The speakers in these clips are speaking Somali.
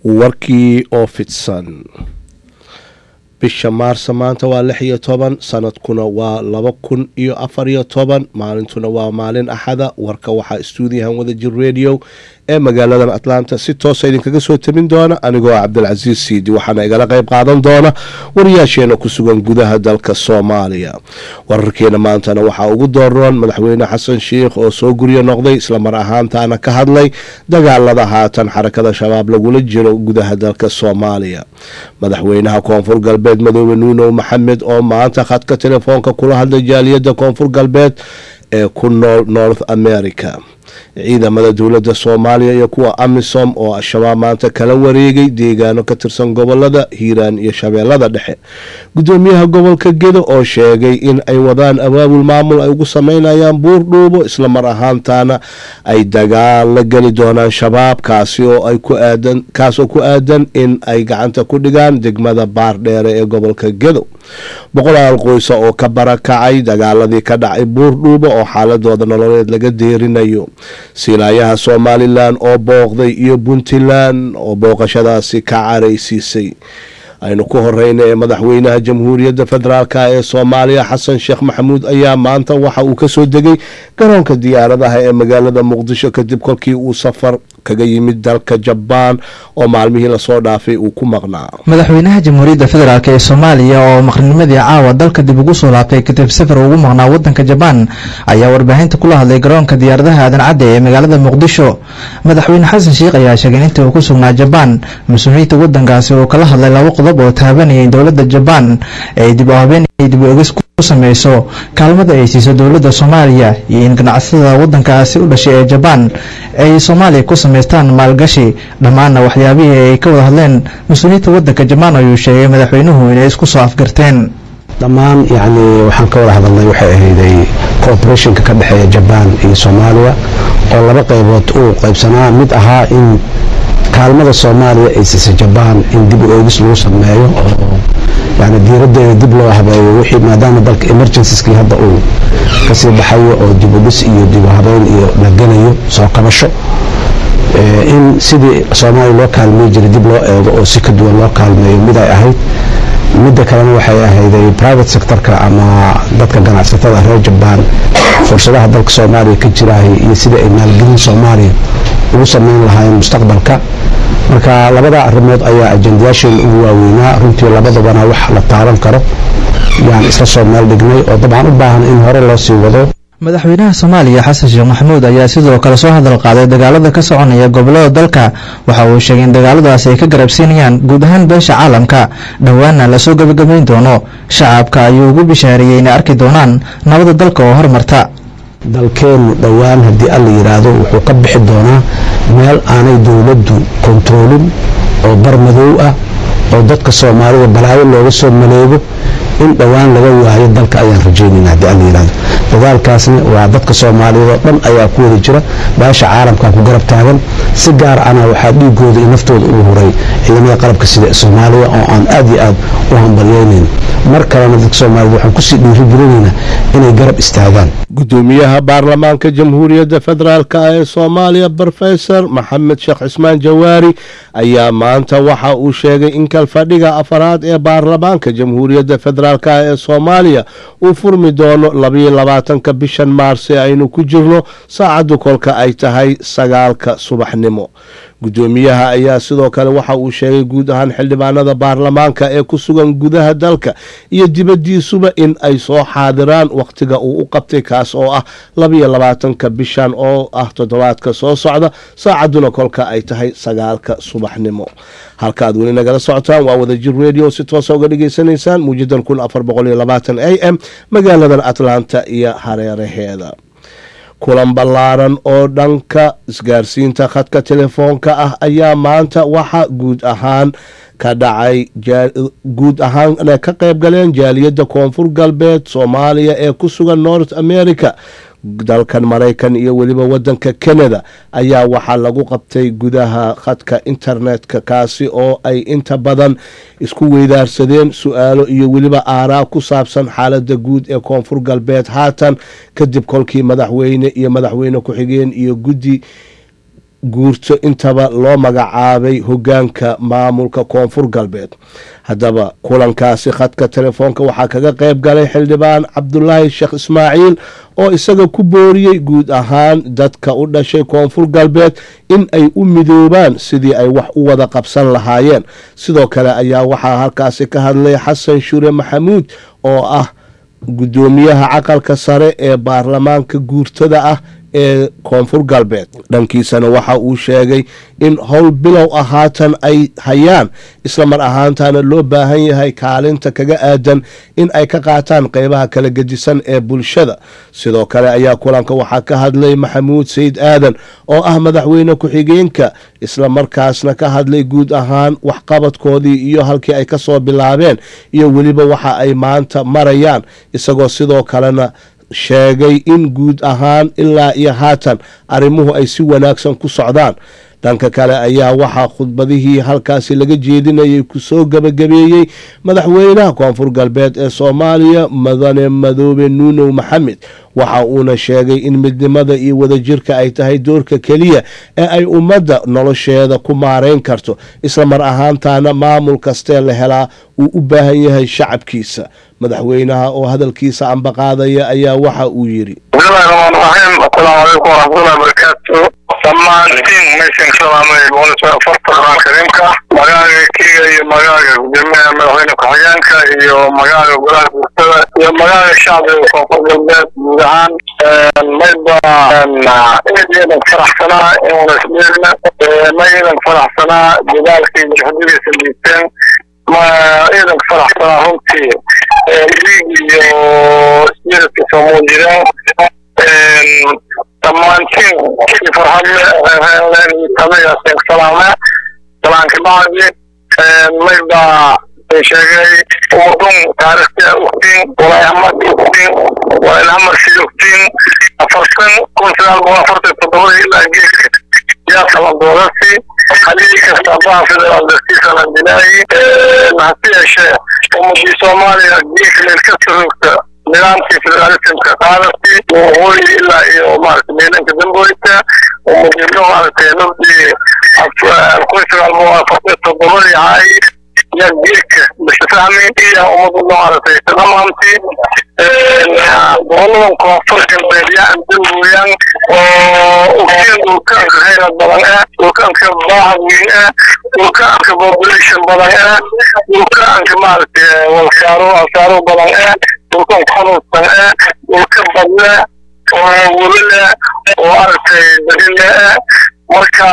warkii oo fidsan bisha maarsa maanta waa lix iyo toban sanadkuna waa laba kun iyo afar iyo toban maalintuna waa maalin axada warka waxaa stuudiyahan wadajir radio ee magaaladan atlanta si toosa idinkaga soo tabin doona anigoo cabdilcasiis siidi waxaana igala qayb qaadan doona wariyaasheena ku sugan gudaha dalka soomaaliya wararkeena maantana waxaa ugu dooroon madaxweyne xasan sheikh oo soo guryo noqday islamar ahaantaana ka hadlay dagaalada haatan xarakada shabaab lagula jiro gudaha dalka soomaaliya madaxweynaha koonfur galbeed madoobe nuunow maxamed oo maanta khadka telefoonka kula hadlay jaaliyadda koonfur galbeed ee ku nool north america ciidamada dowladda soomaaliya iyo kuwa amisom oo al-shabaab maanta kala wareegay deegaano ka tirsan gobolada hiiraan iyo shabeellada dhexe gudoomiyaha gobolka gedo oo sheegay in ay wadaan abaabul maamul ay ugu sameynayaan buur dhuubo islamar ahaantaana ay dagaal la geli doonaan shabaab kaasi oo ay ku aadan kaasoo ku aadan in ay gacanta ku dhigaan degmada baardheere ee gobolka gedo boqolaal qoysa oo ka barakacay dagaaladii ka dhacay buur dhuubo oo xaaladooda nololeed laga deerinayo silaayaha somalilan oo booqday iyo puntland oo booqashadaasi ka caraysiisay aynu ku horeyna ee madaxweynaha jamhuuriyadda federaalk ee soomaaliya xasan sheekh maxamuud ayaa maanta waxa uu kasoo degay garoonka diyaaradaha ee magaalada muqdisho kadib kolkii uu safar kaga yimid dalka jabaan oo maalmihii lasoo dhaafay uu ku maqnaa madaxweynaha jamhuuriyadda federaalk ee soomaaliya oo maqrinimadii caawa dalka dib ugu soo laabtay kadib safar ugu maqnaa wadanka jabaan ayaa warbaahinta kula hadlay garoonka diyaaradaha aadan cadde ee magaalada muqdisho madaxweyne xasan sheikh ayaa sheegay intii uu ku sugnaa jabaan mas-uuliyiinta wadankaasi uu kala hadlay laba qodob oo taabanayay dowladda jabaan ee dib u habeen dib u egis ku sameyso kaalmada ay siiso dowladda soomaaliya iyo in ganacsatada wadankaasi u dhashay ee jabaan ay soomaaliya ku samaystaan maalgashi dhammaanna waxyaabihii ay ka wada hadleen mas-uuliyiinta wadanka jabaan ayuu sheegay madaxweynuhu inay isku soo afgarteen dhammaan yacni waxaan ka wada hadalnay waxay ahayday cooperationka ka dhexeeya jabaan iyo soomaaliya oo laba qaybood uu qaybsanaa mid ahaa in kaalmada soomaaliya ay siisa jabaan in dib u eegis lagu sameeyo oo yani diiraddeeda dib loo habeeyo wixii maadaama dalka emergencyskii hadda uu kasii baxayo oo dib u dhis iyo dib u habeyn iyo la gelayo soo kabasho in sidii soomaaliya loo kaalmey jiray dib loo eego oo si ka duwan loo kaalmeeyo mid ay ahayd midda kalena waxay ahayday private sectorka ama dadka ganacsatada reer jabaan fursadaha dalka soomaaliya ka jiraahay iyo sidii ay maalgelin soomaaliya ugu sameyn lahaayeen mustaqbalka marka labada arrimood ayaa ajendayaasheena ugu waaweynaa runtii labadabana wax la taaban karo yaan isla soo meel dhignay oo dabcan u baahan in hore loo sii wado madaxweynaha soomaaliya xasan sheekh maxamuud ayaa sidoo kale soo hadal qaaday dagaalada ka soconaya gobolada dalka waxa uu sheegay in dagaaladaasi ay ka garabsiinayaan guud ahaan beesha caalamka dhowaana lasoo gebagabayn doono shacabka ayuu ugu bishaareeyey inay arki doonaan nabada dalka oo hormarta dalkeennu dhowaan haddii alla yidhaahdo wuxuu ka bixi doonaa meel aanay dowladdu kontaroolin oo bar madow ah oo dadka soomaalida balaayo looga soo maleego in dhowaan laga waayo dalka ayaan rajaynayna haddii alla yidhahdo dadaalkaasna waa dadka soomaaliyeed oo dhan ayaa ku wada jira baasha caalamka ku garab taagan si gaar ana waxaa dhiigooda iyo naftooda ugu huray ciidamada qalabka sida soomaaliya oo aan aad iyo aad u hambalyaynayn mar kalena dadka soomaaliyed waxaan kusii dhiirigelinaynaa inay garab istaagaan gudoomiyaha baarlamaanka jamhuuriyadda federaalk ee soomaaliya brofesor maxamed sheekh cismaan jawaari ayaa maanta waxa uu sheegay in kalfadhiga afaraad ee baarlamaanka jamhuuriyadda federaalk ee soomaaliya uu furmi doono labayo labaatanka bishan maars ee aynu ku jirno saacaddu kolka ay tahay sagaalka subaxnimo gudoomiyaha ayaa sidoo kale waxa uu sheegay guud ahaan xildhibaanada baarlamaanka ee ku sugan gudaha dalka iyo dibaddiisuba in ay soo xaadiraan wakhtiga uu u qabtay kaas oo ah labayo labaatanka bishan oo ah toddobaadka soo socda saacadduna kolka ay tahay sagaalka subaxnimo halka aad weli nagala socotaan waa wadajir radio si toosa uga dhagaysanaysaan muujadan kun afar boqol iyo labaatan a m magaaladan atlanta iyo hareeraheeda kulan ballaaran oo dhanka isgaarsiinta khadka telefoonka ah ayaa maanta waxa guud ahaan ka dhacay guud ahaan ka qayb galeen jaaliyadda koonfur galbeed soomaaliya ee ku sugan north america dalkan maraykan iyo weliba wadanka canada ayaa waxaa lagu qabtay gudaha khadka internetka kaasi oo ay inta badan isku weydaarsadeen su-aalo iyo weliba aaraa ku saabsan xaalada guud ee koonfur galbeed haatan kadib kolkii madaxweyne iyo madaxweyne ku-xigeen iyo guddi guurto intaba loo magacaabay hogaanka maamulka koonfur galbeed haddaba kulankaasi khadka telefoonka waxaa kaga qayb galay xildhibaan cabdulaahi sheekh ismaaciil oo isaga ku booriyey guud ahaan dadka u dhashay koonfur galbeed in ay u midoobaan sidii ay wax u wada qabsan lahaayeen sidoo kale ayaa waxaa halkaasi ka hadlay xasan shure maxamuud oo ah guddoomiyaha caqalka sare ee baarlamaanka guurtada ah ee koonfur galbeed dhankiisana waxa uu sheegay in howl bilow ah haatan ay hayaan isla mar ahaantana loo baahan yahay kaalinta kaga aadan in ay ka qaataan qeybaha kala gedisan ee bulshada sidoo kale ayaa kulanka waxaa ka hadlay maxamuud sayid aadan oo ah madaxweyne ku-xigeenka isla markaasna ka hadlay guud ahaan waxqabadkoodii iyo halkii ay ka soo bilaabeen iyo weliba waxa ay maanta marayaan isagoo sidoo kalena sheegay in guud ahaan ilaa iyo haatan arrimuhu ay si wanaagsan ku socdaan dhanka kale ayaa waxaa khudbadihii halkaasi laga jeedinayay kusoo gabagabeeyey madaxweynaha koonfur galbeed ee soomaaliya madane madoobe nuunow maxamed waxa uuna sheegay in midnimada iyo wadajirka ay tahay doorka keliya ee ay ummadda nolosheeda ku maareyn karto isla mar ahaantaana maamul kastee la helaa uu u baahan yahay shacabkiisa madaxweynaha oo hadalkiisa ambaqaadaya ayaa waxa uu yidhi bismillahi raxmaan raxiim assalaamu calaykum waraxmatullahi wabarakaatu dhammaantiin meeshan salaamay boqolkiiba afarta quraan kariimka magaaga kenya iyo magaaga gudoomiyaha madaxweyne ku-xigeenka iyo magaaga golaha bulshada iyo magaaga shacbiga koonfur galbeed guud ahaan mayba iidan faraxsanaa inuuna isdheelna ma iidan faraxsanaa dadaalkii juhdigiisa liibteen ma iidan faraxsanaa runtii liig iyo spiritka soo muujideen dhammaantiin kii farxadle reerleen iyo tamayaasen salaame salaanka bacdi mayba sheegay ummadun taarikhta ogtiin walaayhamad ogtiin walaalhamarsi ogtiin afartan kun sagaal boqol afartan toddobada ilaa geedka yaa kala doodasi halii kasta baa federaal dartiisa la dilaayi hase yeeshee ummadii soomaaliya geedka meel kasta roogta nidaamkii federalismka qaadasi waqooyi ilaa iyo maaragtay meelanka damboyta ummadnimo maaragtay nabdii kun sagaal boqol afartan toddobadii ahay yaa geedka bisfahmi iyo ummadu maaragtay tadamaanti goboladan koonfur galbeed yaa andamooyaan oo ogtiin dhulkaanka hayrad badan ah dhulkaanka baahad weyn ah dhulkaanka population badan ah dhulkaanka maaragtay walsaaro asaaro badan ah dhulkan xanuunsan ah dhulka badle oo welile oo aragtay badile ah marka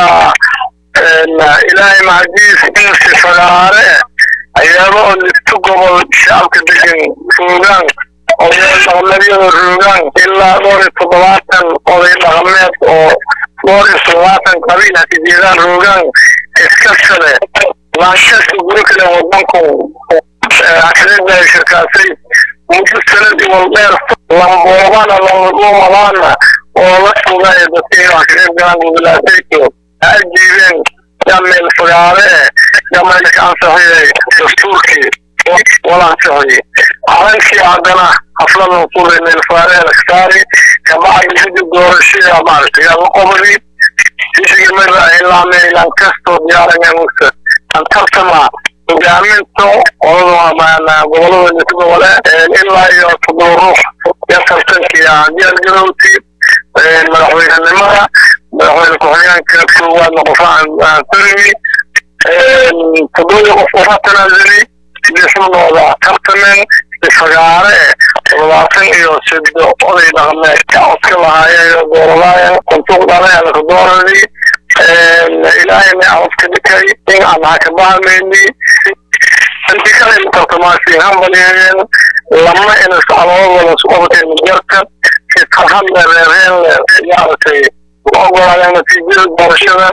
ilaahay macdiis insi fagaare ayaaba oo lifto gobol shacabka degan roogaan oday dhaqameedyada roogaan ilaa dhowr iyo toddobaatan oday dhaqameed oo dhowr iyo toddobaatan qabiil haka jeedaan roogaan iska sale laanshadka guri kale wadanku xasilada shirkaasay muddo sanadii waldheer lamboobana lamadhuumadaana oo la sugaya dadka inay wax ka qayb galaan gobolaasayko ha ajiibeen yaa meel fagaare eh yaa meelka ka ansaxiyay dastuurkii wala ansaxiyey calankii haddana xafladan furay meel fagaare laksaari kabacdi guddi doorashada maaragtay yaa la qobadi isigii mara ilaamay ilaan kastoo diyaarangamusa an tartama hogaaminta qolada gobolada lix gobole ilaa iyo toddoba ruux ya tartankii diyaargarowti madaxweynenimada madaxweyne ku-xigeenka koowaadna qofaan tarmi toddobadii qof qofa tanaasuli lixnooda tartamen fagaare toddobaatan iyo sido oday dhaqameed ka codka lahaayeen dooradaayeen kuntuq dhaleelka dooradii ilaahayna codka dhikay in aan hakabahameyni inti kale tartamaasi hambalyeeyeen lama inas caloododa isku qabateen mujarka si farxad le reereen le maaragtay u ogolaadeen natiijada doorashada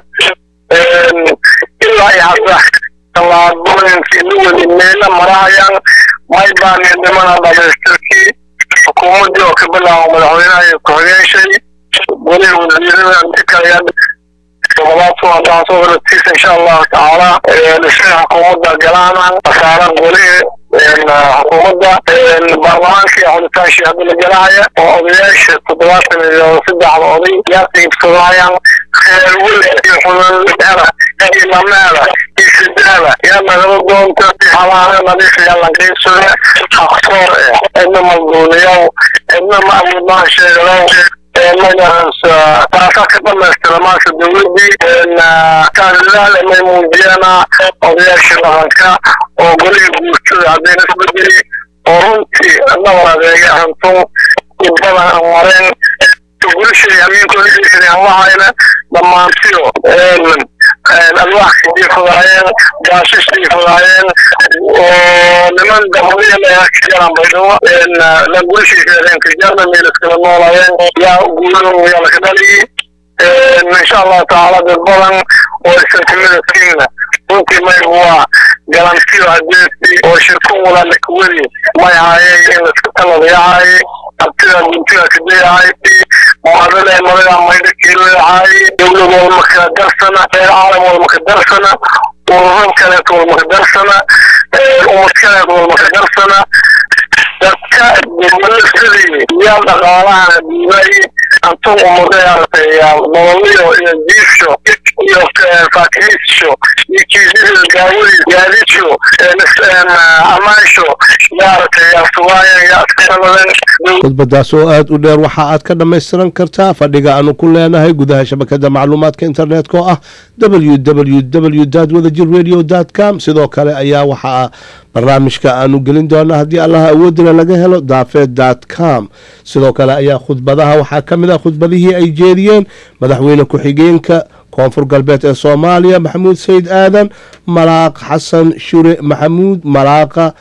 ilaa iyo hadda tallaabooyinkii la weli meela marahayaan may baaneen dhimana dhamaystirkii xukuumaddii oo ka bilaabo madaxweynaha iyo ku-xigeenshay weliba wasiirada intikaya toddobaadku haddaan soo horatiisa insha allahu tacaala dhismaha xukuumadda galaana asaaran weli xukuumadda baarlamaankii xulitaanshii hadda la galahaya oo odayaasha toddobaatan iyo saddexda oday yaa qiibsadayaan wile iyo xudalada iyo mameeda iyo sidaada yaa nagala doonta xabaana nadiif yaa lanqiibsada xaqsoor eh cidna malduuniyow cidna macbudnaa sheegalow magacaas taasaa ka dhamaystira maanta dowladii kaalilaal may muujiyana odayaasha dhaqanka oo golihii guurtada haddayna isbedeli oo runtii nabar adeega hantun badan aan mareen gulishay amiinkooda dhiisay aan lahayna dhammaantiyo alwaax kadii fudaayeen gaashashii fudaayeen oo niman damadiyan ayaa kajaran baydhabo la gulishay sheegeen kajarna meelaskala noolayeen yaa guulo yaa laka dhaliyey insha allahu tacaala dad badan oo isantimada tiimna runtii maygu waa galantiyo hadeesi oo shirkun wala lakawadi may haayeen in laska taladayahay abtida guntiga kadeyahay muadale madaga maydha kiilayahay dowlad walma kala darsana reer caalam walma ka darsana ururan kaleet walma ka darsana umad kaleet walma ka darsana dadka dowladadii yaa dhaqaalaha diibay antun umadeartay nololiyo iyo jiifsho iyo faakihiisho iyo kiisida daawadi gaadisho amaansho yaartay yaa sugaayeen yaa iskaladen khudbadaas oo aada u dheer waxa aad ka dhammaystiran kartaa fadhiga aanu ku leenahay gudaha shabakada macluumaadka internetka oo ah w w w wadajir radio com sidoo kale ayaa waxaa barnaamijka aanu gelin doonaa haddii allaha awoodina laga helo daafeed com sidoo kale ayaa khudbadaha waxaa ka mid ah khudbadihii ay jeediyeen madaxweyne ku-xigeenka koonfur galbeed ee soomaaliya maxamuud sayid aadan malaaq xasan shure maxamuud malaaqa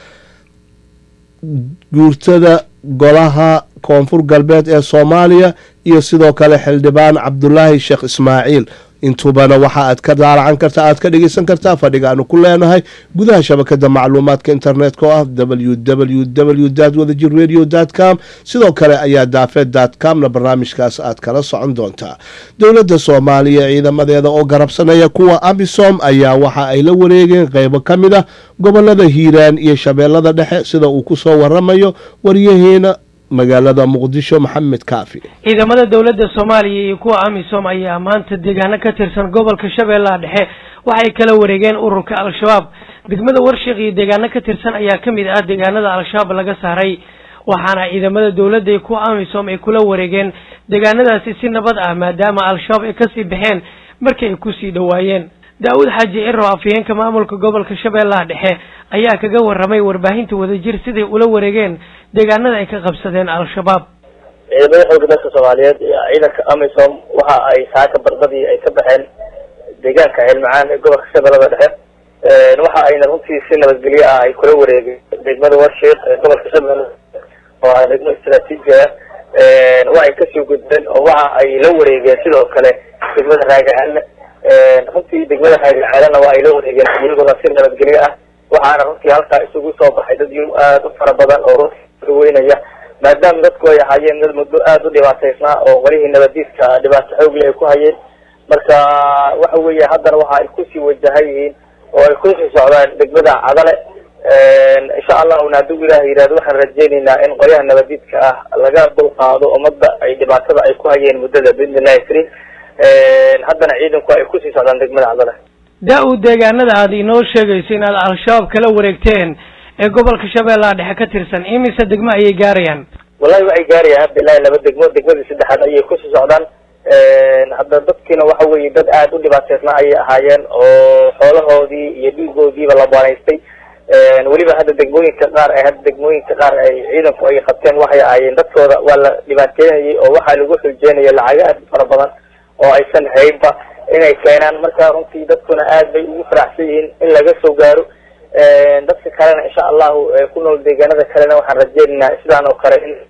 guurtada golaha koonfur galbeed ee soomaaliya iyo sidoo kale xildhibaan cabdulaahi sheekh ismaaciil intubana waxa aad ka daalacan kartaa aad ka dhegeysan kartaa fadhiga aanu ku leenahay gudaha shabakada macluumaadka internetka oo ah w w w wadajir radio com sidoo kale ayaa daafeed comna barnaamijkaas aad kala socon doontaa dowladda soomaaliya ciidamadeeda oo garabsanaya kuwa amisom ayaa waxa ay la wareegeen qeybo ka mid ah gobolada hiiraan iyo shabeellada dhexe sida uu kusoo waramayo waryaheena magaalada muqdisho maxamed kaafi ciidamada dowladda soomaaliya iyo kuwa amisom ayaa maanta deegaano ka tirsan gobolka shabeellaha dhexe waxay kala wareegeen ururka al-shabaab degmada warshiq iyo deegaano ka tirsan ayaa ka mid ah deegaanada al-shabaab laga saaray waxaana ciidamada dowladda iyo kuwa amisom ay kula wareegeen deegaanadaasi si nabad ah maadaama al-shabaab ay kasii baxeen markii ay kusii dhowaayeen daa-uud xaaji ciro afhayeenka maamulka gobolka shabeellaha dhexe ayaa kaga waramay warbaahinta wadajir siday ula wareegeen deegaanada ay ka qabsadeen al-shabaab ciidamada xooga dalka soomaaliyeed iyo ciidanka amisom waxa ay saaka bardadii ay ka baxeen deegaanka ceelmacaan ee gobolka shabeellada dhexe waxa ayna runtii si nabadgelyo ah ay kula wareegeen degmada warshiik ee gobolka shabeellada oo ah degmo istraatiiji ah waa ay kasii gudbeen oo waxa ay la wareegeen sidoo kale degmada raagacalle runtii degmada raagacaalena waa ay la wareegeen iyaguna si nabadgelyo ah waxaana runtii halkaa isugu soo baxay dad aada u fara badan oo runtii weynaya maadaama dadku ay ahaayeen dad muddo aada u dhibaataysnaa oo qolihii nabadiidka dhibaato xoogle ay ku hayeen marka waxa weeye haddana waxa ay kusii wajahan yihiin oo ay kusii socdaan degmada cadale insha allahuna hadduu ilaah yidhahdo waxaan rajaynaynaa in qolyaha nabadiidka ah laga dulqaado ummadda ay dhibaatada ay ku hayeen muddada biidnillahi karim haddana ciidanku ay kusii socdaan degmada cadale daa-u deegaanada aada inoo sheegayso inaad al-shabaab kala wareegteen ee gobolka shabeellaha dhexe ka tirsan imise degmo ayay gaarayaan wallahi waxay gaarayaan hadda ilaahi laba degmo degmadii saddexaad ayay kusii socdaan hadda dadkiina waxa weeye dad aada u dhibaateysnaa ayay ahaayeen oo xoolahoodii iyo dhiigoodiiba la banaystay weliba hadda degmooyinka qaar ay hadda degmooyinka qaar ay ciidanku ay qabteen waxay ahaayeen dadkooda waa la dhibaateynayay oo waxaa lagu xuljeynaya lacago aad u fara badan oo aysan haynba inay keenaan marka runtii dadkuna aad bay ugu faraxsan yihiin in laga soo gaaro dadka kalena insha allahu ku nool deegaanada kalena waxaan rajeynaynaa sidaan oo kale in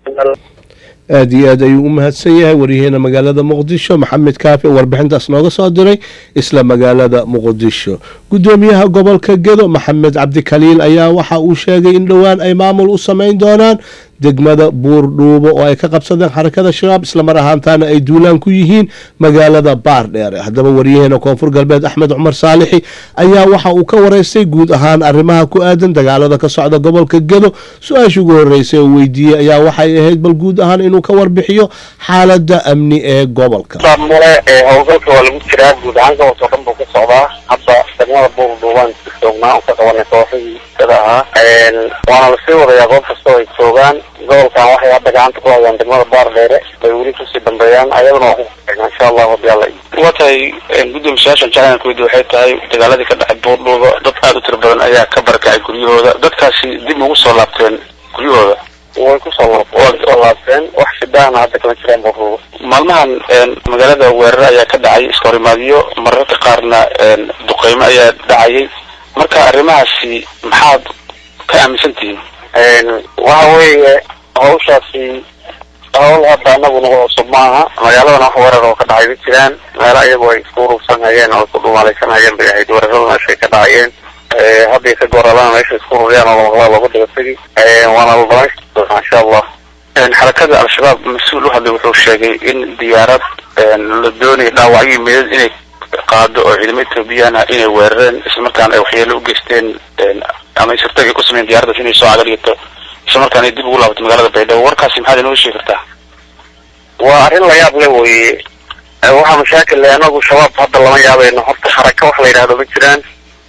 aada iyo aad ayuu u mahadsan yahay waryaheena magaalada muqdisho maxamed kaafi warbixintaas nooga soo diray isla magaalada muqdisho guddoomiyaha gobolka gedo maxamed cabdikaliil ayaa waxa uu sheegay in dhowaan ay maamul u sameyn doonaan degmada buurdhuubo oo ay ka qabsadeen xarakada shabaab islamar ahaantaana ay duulaan ku yihiin magaalada baardheere haddaba waryaheena koonfur galbeed axmed cumar saalixi ayaa waxa uu ka wareystay guud ahaan arrimaha ku aadan dagaalada ka socda gobolka gedo su-aashii ugu horreysay oo weydiiyey ayaa waxay ahayd bal guud ahaan inuu ka warbixiyo xaaladda amni ee gobolka mule howlgalka waa lagu jiraa guud ahaan gobolka o dhan buu ka socdaa hadda degmada buurduubaan joognaa oo ka qabanay kooxihii sida ahaa waana lasii wadayaa goob kastoo ay joogaan gobolkan waxay hadda gacanta ku hayaan degmada baardheere bay weli kusii dambeeyaan ayaduna waa ku insha allahu hadii alla waa tahay gudoomiyayaashan jacalankoodi waxay tahay dagaaladii ka dhexay buurdhuuba dad aada u tiro badan ayaa ka barakacay guryahooda dadkaasi dib ugu soo laabteen guryahooda way kusoo kusoo laabteen wax shidaana hadda kama jiraan buurdhuuba maalmahan magaalada weerar ayaa ka dhacay iskahorimaadyo mararka qaarna duqeymo ayaa dhacayay marka arrimahaasi maxaad ka aaminsan tihiin waxa weeye hawshaasi hawl hadda anagu nagu cusub maaha magaaladana wax weerar oo ka dhacay ma jiraan meelo iyagu ay isku urursanhayeen oo isku dhumaalaysanhayeen bay ahayd weerarada meeshay ka dhacayeen hadday ka gooralana meesha isku ururiyaan oo lamaqlaa loogu dhiga tegi waana la dhamaystiri doonaa insha allah xarakada al-shabaab mas-uul u hadlay wuxuu sheegay in diyaarad la doonaya dhaawacyo meedad inay qaado oo ciidamo ethoobiyaana inay weerareen islamarkaana ay waxyeelo u geysteen ama sirtag ay ku sameyen diyaradaas inay soo cagadhigato islamarkaana ay dib ugu laabato magaalada baydhabo warkaasi maxaad inooga sheegi kartaa waa arrin la yaab le weye waxaa mashaakil le anagu shabaab hadda lama yaabayno horta xaraka wax la yidhahdo ma jiraan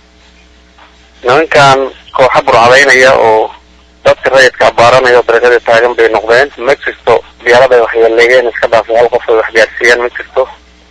nimankan kooxa burcadaynaya oo dadka rayidka abaaranaya oo dariiqada taagan bay noqdeen ma jirto diyaarad ay waxyeeleeyeen iska dhaafay hal qof ay waxgaarsiiyeen ma jirto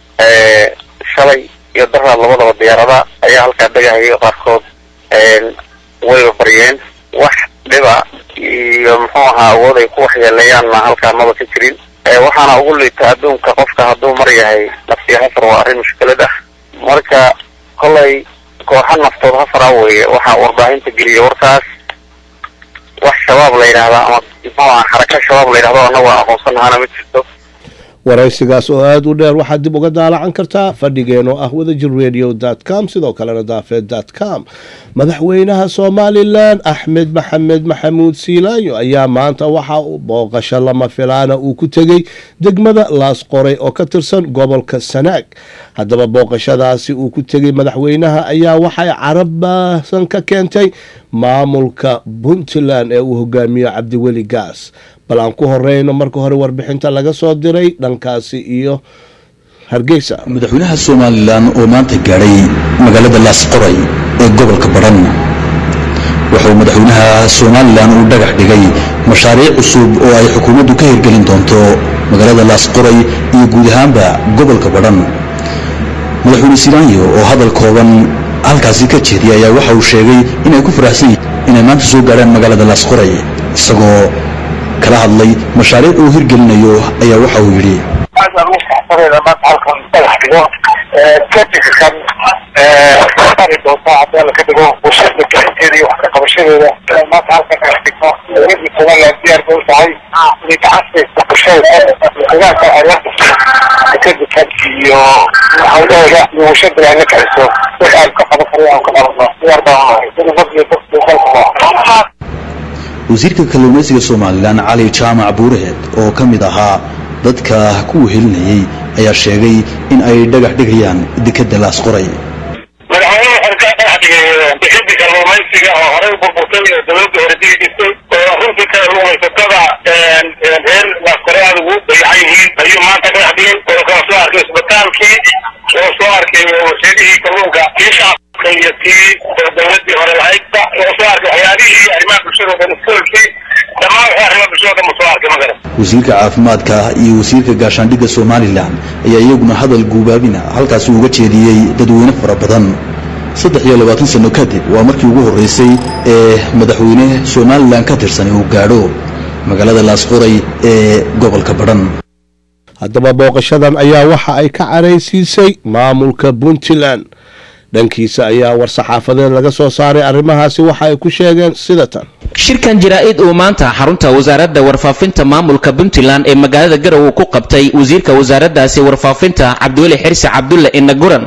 shalay iyo daraad labadaba diyaarada ayaa halkaa degahayay qaarkood wayba baryeen wax dhiba iyo muxuu ahaa awood ay ku waxyeeleeyaanna halkaa maba ka jirin waxaana ugu liita adduunka qofka hadduu mar yahay nafsiya hafar waa arrin mushkilad ah marka kolay kooxa naftood hafara weye waxaa warbaahinta geliya warkaas wax shabaab la yidhahdaa ama muxuu aha xaraka shabaab la yidhahdo annagu aan aqoonsanahaana ma jirto waraysigaas oo aada u dheer waxaad dib uga daalacan kartaa fadhigeen oo ah wadajir radio dot com sidoo kalena daafeed dot com madaxweynaha somalilan axmed maxamed maxamuud siilaayo ayaa maanta waxa uu booqasho lama filaana uu ku tegey degmada laasqoray oo ka tirsan gobolka sanaag haddaba booqashadaasi uu ku tegey madaxweynaha ayaa waxay carab baasan ka keentay maamulka puntland ee uu hogaamiyo cabdiweli gaas bal aan ku horeyno marka hore warbixinta laga soo diray dhankaasi iyo hargeysa madaxweynaha somalilan oo maanta gaadhay magaalada laasqoray ee gobolka badhan wuxuu madaxweynaha somalilan uu dhagax dhigay mashaariic cusub oo ay xukuumaddu ka hirgelin doonto magaalada laasqoray iyo guud ahaanba gobolka badhan madaxweyne silaanyo oo hadal kooban halkaasi ka jeediyay ayaa waxa uu sheegay inay ku faraxsan yihiin inay maanta soo gaadhaan magaalada laasqoray isagoo kala hadlay mashaariic uu hirgelinayo ayaa waxa uu yidhi kadibkan ari doonta haddii la ka dhigo bulshada gacanteeda iyo wax ka qabashadeeda maanta halkan ka dhigno dowladda somaliland diyaar bay u tahay inay gacanteeda bulshada deegaanka ay la kadibkan iyo hawlahooda iyo bulshada ay la kiciso wixii aan ka qaban karin aan ka qabanno diyaar baan unahay sida dadkii dadkii dalka wasiirka kalluumaysiga somalilan cali jaamac buuraheed oo ka mid ahaa dadka ku wehelinayay ayaa sheegay in ay dhagax dhigayaan dekadda laasqoray madaxweynuhu xorkaa dhagax dhigay bixinta kalluumaysiga oo horey u burburtay ee dowladda hore digi jirtay oo runtii kalluumaysatada reer laasqoray aada ugu dayacan yihiin ayuu maanta dhagax dhigay oo kala soo arkay isbitaalkii oo soo arkay warshadihii kalluunka kii shacabka iyo kii dowladii hore lahaydba oo soo arkay waxyaabihii arrimaha bulshada dhan iskoolkii dhammaan waxay arrimaha bulshada dhan soo arkay magaran wasiirka caafimaadka iyo wasiirka gaashaandhigga somalilan ayaa iyaguna hadal guubaabina halkaasi uga jeediyey dadweyne fara badan saddex iyo labaatan sano kadib waa markii ugu horreysay ee madaxweyne somalilan ka tirsan uu gaadho magaalada laasqoray ee gobolka badhan haddaba booqashadan ayaa waxa ay ka caraysiisay maamulka puntland dhankiisa ayaa war-saxaafadeed laga soo saaray arrimahaasi waxa ay ku sheegeen sida tan shirkan jaraa-id uu maanta xarunta wasaaradda warfaafinta maamulka puntland ee magaalada garowe ku qabtay wasiirka wasaaraddaasi warfaafinta cabdiweli xirsi cabdulle inaguran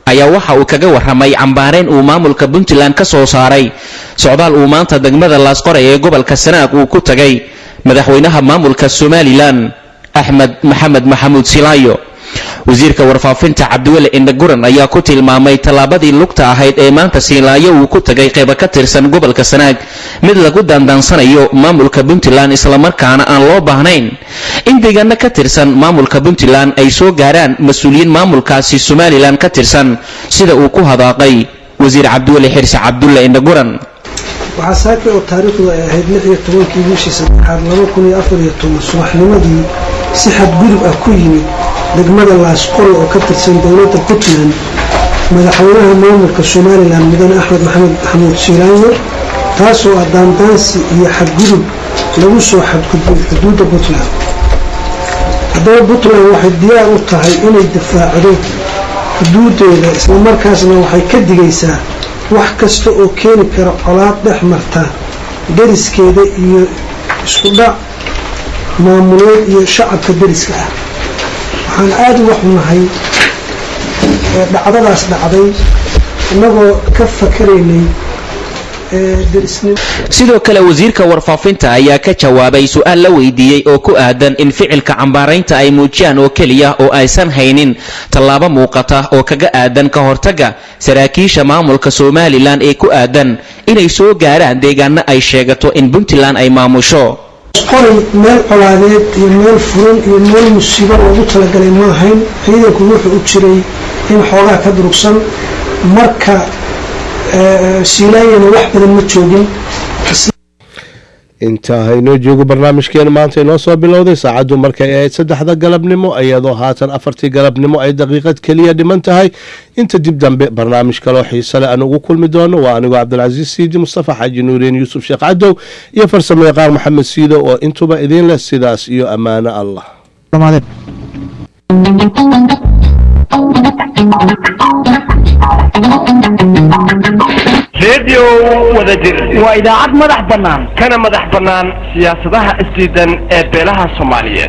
ayaa waxa uu kaga warramay cambaarayn uu maamulka puntland ka soo saaray socdaal uu maanta degmada laasqoray ee gobolka sanaag uu ku tagay madaxweynaha maamulka somalilan axmed maxamed maxamuud silaayo wasiirka warfaafinta cabdiweli indhaguran ayaa ku tilmaamay tallaabadii lugta ahayd ee maanta siilaayo uu ku tagay qayba ka tirsan gobolka sanaag mid lagu daandaansanayo maamulka puntland islamarkaana aan loo baahnayn in deegaano ka tirsan maamulka puntland ay soo gaaraan mas-uuliyiin maamulkaasi somalilan ka tirsan sida uu ku hadaaqay wasiir cabdiweli xirse cabdulle indhaguran waxaa saaka oo taariikhdu ay ahayd lix iyo tobankii bishii saddexaad laba kun iyo afar iyo toban subaxnimadii si xadgudub ah ku yimid degmada laasqore oo ka tirsan dowladda puntland madaxweynaha maamulka somalilan mudane axmed maxamed maxamuud siilaayo taasoo ah daandaansi iyo xadgudub lagu soo xadgudbay xuduudda puntland haddaba puntland waxay diyaar u tahay inay difaacdo xuduudeeda islamarkaasna waxay ka digaysaa wax kasta oo keeni kara colaad dhex marta deriskeeda iyo isku dhac maamuleed iyo shacabka deriska ah waxaan aada uga xunahay dhacdadaas dhacday innagoo ka fakaraynay sidoo kale wasiirka warfaafinta ayaa ka jawaabay su-aal la weydiiyey oo ku aadan in ficilka cambaaraynta ay muujiyaan oo keliya oo aysan haynin tallaabo muuqata oo kaga aadan ka hortagga saraakiisha maamulka somalilan ee ku aadan inay soo gaaraan deegaano ay sheegato in puntland ay maamusho qoray meel colaadeed iyo meel furan iyo meel musiibo loogu talagalay ma ahayn ciidanku wuxuu u jiray in xoogaa ka durugsan marka siilaayana wax badan ma joogin intaa haynoo joogo barnaamijkeena maanta inoo soo bilowday saacaddu markay ahayd saddexda galabnimo iyadoo haatan afartii galabnimo ay daqiiqad keliya dhiman tahay inta dib dambe barnaamij kaloo xiise leh aan ugu kulmi doono waa anigoo cabdilcasiis siidi mustafa xaaji nuureen yuusuf sheekh cadow iyo farsamo yaqaan maxamed siido oo intuba idiin leh sidaas iyo ammaano allah redio wadajir waa idaacad madax bannaan kana madax bannaan siyaasadaha isdiidan ee beelaha soomaaliyeed